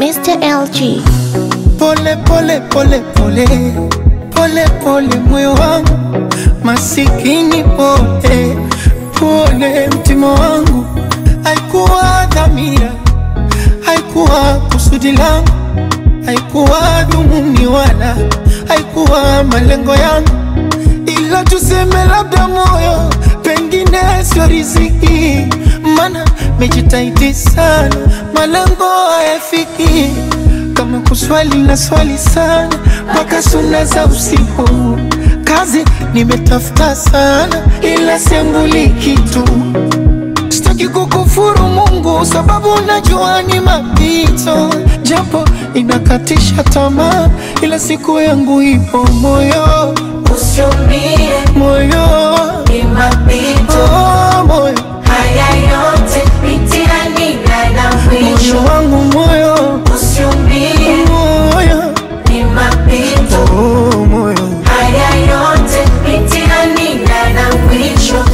Mr. LG. Pole pole pole pole pole pole, moyo wangu masikini, pole pole, mtima wangu. Haikuwa dhamira, haikuwa kusudi langu, haikuwa dhumuni wala haikuwa malengo yangu, ila tuseme labda moyo pengine sio riziki, mana mejitahidi sana, malengo hayafiki kama kuswali na swali sana mpaka suna za usiku. Kazi nimetafuta sana, ila sembuli kitu. Sitaki kukufuru Mungu sababu najua ni mapito, japo inakatisha tamaa, ila siku yangu ipo. Moyo Usiumie, moyo ni mapito. oh, moyo Haya yote mitihani yana mwisho. moyo wangu moyo Usiumie, moyo ni mapito. oh, moyo Haya yote mitihani yana mwisho.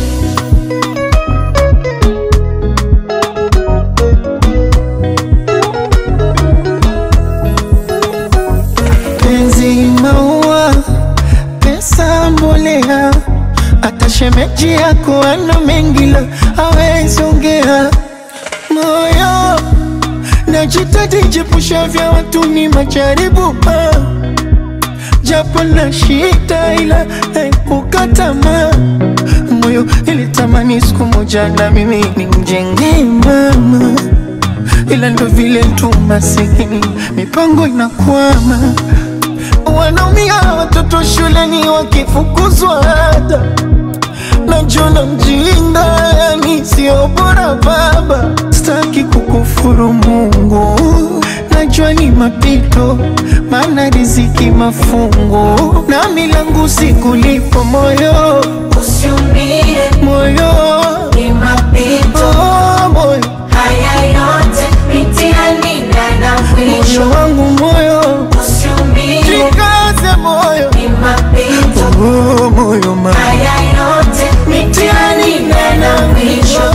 penzi maua, pesa mbolea, hata shemeji yako ana mengi la hawezi ongea. Moyo najitahidi jepusha vya watu ni majaribu ah. japo na shida ila haikukata tamaa. Moyo ilitamani siku moja na mimi nimjengee mama ila ndo vile tu masikini, mipango inakwama, wanaumia watoto shuleni wakifukuzwa ada, najona mjinga, yani sio bora baba. Sitaki kukufuru Mungu, najua ni mapito, maana riziki mafungu, na milangu sikulipo moyo Usiumie, moyo ni mapito. oh, moyo Haya yote mitihani yana mwisho. moyo wangu moyo Usiumie, Jikaze moyo ni mapito. oh, moyo ma Haya yote mitihani yana mwisho.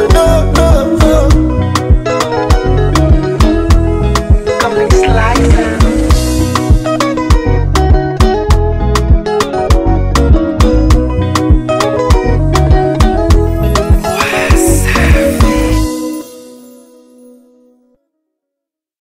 Moyo, oh, oh. Come and slice